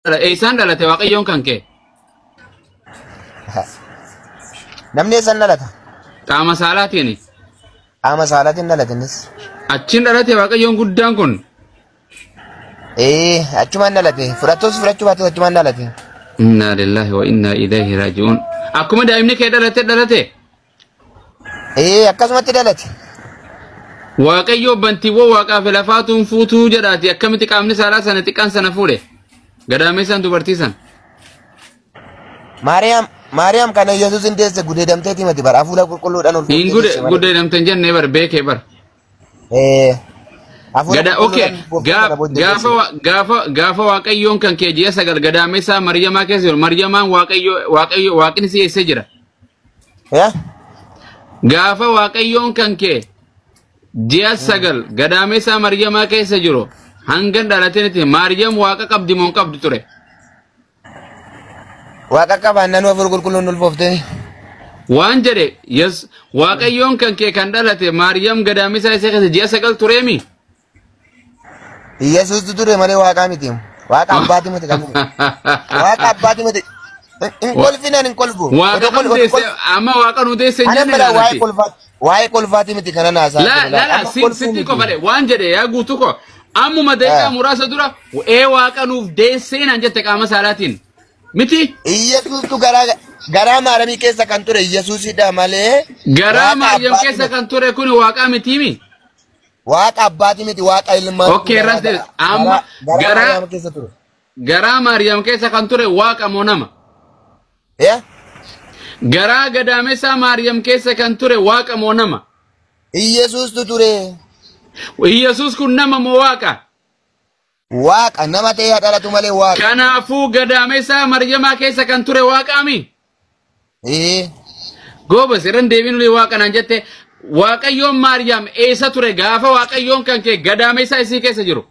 eessaan dhalate waaqayyoon kan kee? Namni eessan dhalata? Qaama saalaatiin. Qaama saalaatiin dhalatanis. Achiin dhalate waaqayyoon guddaan kun. Ee, achumaan dhalate. Fudhattoos fudhachuu baatus achumaan dhalate. Inna lillahi wa inna ilaihi raaji'uun. Akkuma daa'imni kee dhalate dhalate. Ee, akkasumatti dhalate. Waaqayyo bantiiwwan waaqaa fi lafaatuun fuutuu jedhaati akkamitti qaamni saalaa sana xiqqaan sana fuudhe. Gadaamessaan dubartii sana. Maariyaam, Maariyaam kana Yesuus hin deesse gudeedamteeti mati bara hafuura qulqulluudhaan ol Hin gude gudeedamte jennee bar beekee bar. Ee, hafuura Gada okay qulqulluudhaan gaaf- gaafa wa- gaafa gaafa waaqayyoon kan kee ji'a sagal gadaameessaa maryamaa keessa jiru maryamaan waaqayyo waaqayyo waaqni si eessa jira. Yaa? Gaafa waaqayyoon kan kee ji'a sagal gadaameessaa maryamaa keessa jiru hanga dhalateenitti maryam waaqa qabdi moo hin qabdu ture. Waaqa qabaannaan hafuura qulqulluun ulfooftee. Waan jedhe yes waaqayyoon kan kee kan dhalate maryam gadaameessaa isa keessa ji'a sagal tureemi. Yesuustu ture malee waaqaa miti. Waaqa abbaati miti kan Waaqa abbaati miti. Hin kolfinaan hin kolfu. Waaqa Odoo kol- nu deesse odoo- amma waaqa nu deesse hin Ana jenne mala waa'ee laalatte. kolfaati. Waa'ee kolfaati miti kana naasaa. La la la sin sitti ko fale waan jedhe yaa guutu ko ammuma daqiiqaa Ah. muraasa dura ee waaqa nuuf deessee naan jette qaama saalaatiin miti Yesuustu garaa garaa maaramii keessa kan ture Yesuusidha malee. garaa Waaqa maaryam abbaati keessa miti. kan ture kun waaqaa mitiimi Waaqa abbaati miti waaqa ilmaa. Okay, irratti amma garaa- garaa Maariyaam keessa ture. garaa maaryam keessa kan ture waaqa moo nama Yaa? garaa gadaamessaa maaryam keessa kan ture waaqa moo nama Yesuustu ture. yesus kun nama moo waaqa Waaqa nama ta'ee dhalatu malee waaqa. kanaafuu gadaamessaa maryamaa keessa kan ture waaqaami Ee. Goobas irran deebiin waaqa naan jette waaqayyoon Maariyaam eessa ture gaafa waaqayyoon kan kee gadaamessa isii keessa jiru.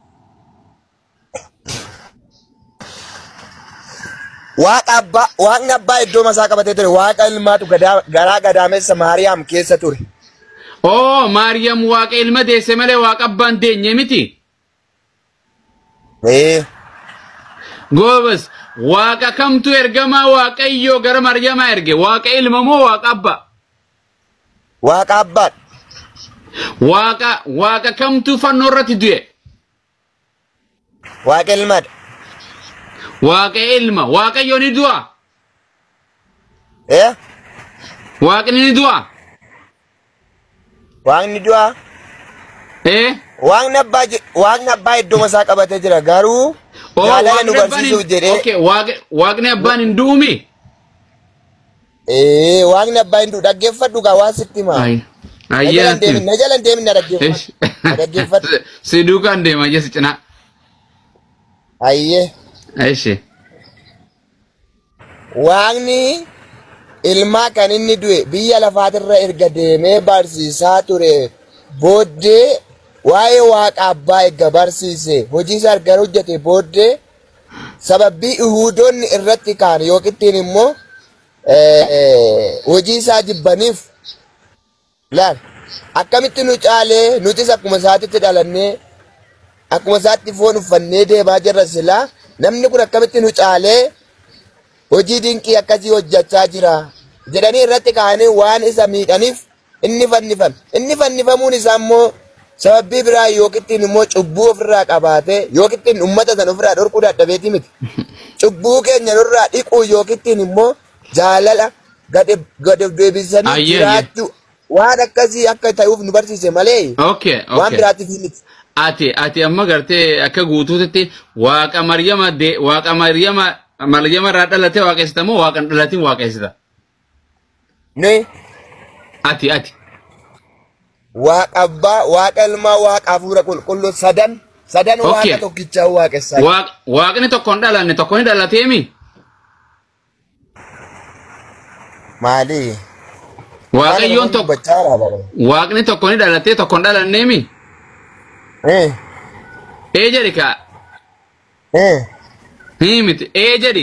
Waaqa abbaa waaqni abbaa iddoo masaa qabatee ture waaqa ilmaatu gadaa- garaa gadaamessa Maariyaam keessa ture. Oo Maariyaam waaqa ilma deesse malee waaqa abbaan deenye miti. Ee. Goobas waaqa kamtu ergamaa waaqayyoo gara Maariyamaa erge waaqa ilma moo waaqa abbaa? Waaqa abbaa. Waaqa waaqa kamtu fannoo irratti du'e? Waaqa ilmaadha. Waaqa ilma waaqayyo ni du'a. Ee. Waaqni ni du'a. Waaqni du'aa. Ee? Waaqni abbaa je- waaqni abbaa iddoo masaa qabatee jira garuu Oo jaalala nu waaqni abbaan barsiisuuf hin jedhee. okay, waaqa- waaqni abbaan hin du'umi. Ee waaqni abbaa hin du'u dhaggeeffadhu gaa waan sitti himaa. Ay. Na jala hin Ayyaatti. deemin na jala hin deemin na dhaggeeffadhu. Na dhaggeeffadhu. si duukaan deema jes cinaa. Ayyee. Ishi. Waaqni ilmaa kan inni du'e biyya lafaatirra erga deemee barsiisaa ture booddee waa'ee waaqa abbaa erga barsiise hojii isaa erga hojjete booddee sababii Yihuudoonni irratti kaan yookiin immoo eh, hojii isaa jibbaniif laal akkamitti nu caalee nutis akkuma isaatitti dhalannee akkuma isaatti foon uffannee deemaa jirra silaa namni kun akkamitti nu caalee hojii dinqii akkasii hojjechaa jira jedhanii irratti kaa'anii waan isa miidhaniif inni fannifame. Inni fannifamuun isaa immoo sababii biraa yookiin immoo cubbuu ofirraa qabaatee yookiin uummata sana ofirraa dhorkuu dadhabeeti miti. Cubbuu keenya nurraa dhiquu yookiin immoo jaalala gad gad deebisanii Ayyee, jiraachuu waan akkasii akka ta'uuf nu barsiise malee Okay, waan okay. biraatiif miti. Ati ati amma gartee akka guutuutti waaqa Maryama de waaqa Maryama Maryama irraa dhalatee waaqessita moo waaqan dhalatiin waaqessita? Ni Ati ati. waaqa abbaa, waaqa ilmaa, waaqa hafuura qulqulluu sadan sadan Okay. waaqa tokkichaa waaqessaa. Waaq waaqni tokko hin dhalanne tokko hin dhalateemi. Maali? Waaqayyoon tokko tokko. waaqni tokko ni dhalatee tokko hin dhalanneemi. Eh, Ee jedhi kaa. eh. Hii miti. Ee jedhi.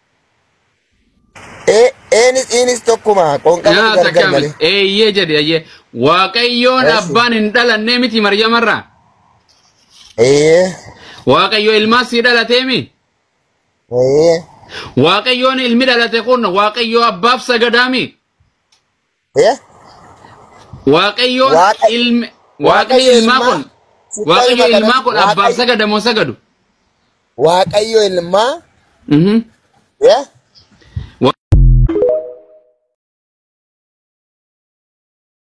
Eh, eenis inis tokkuma qoonqama Nyaata gargar kam. malee. Eeyyee jedhi ayyee. Waaqayyoon Eessi. abbaan hin dhalannee miti Maryamarraa. Eh, Waaqayyo ilmaa sii dhalateemi. ee Waaqayyoon ilmi dhalate kun waaqayyoo abbaaf sagadaami. ee Waaqayyoon Waaqa- ilmi Waaqayyo waaqayyo ilmaa ilmaa- kun waaqayyo Waaqayyo ilmaa kun abbaaf Waaqayyo- sagadamoo sagadu. waaqayyo ilmaa Mhm. ee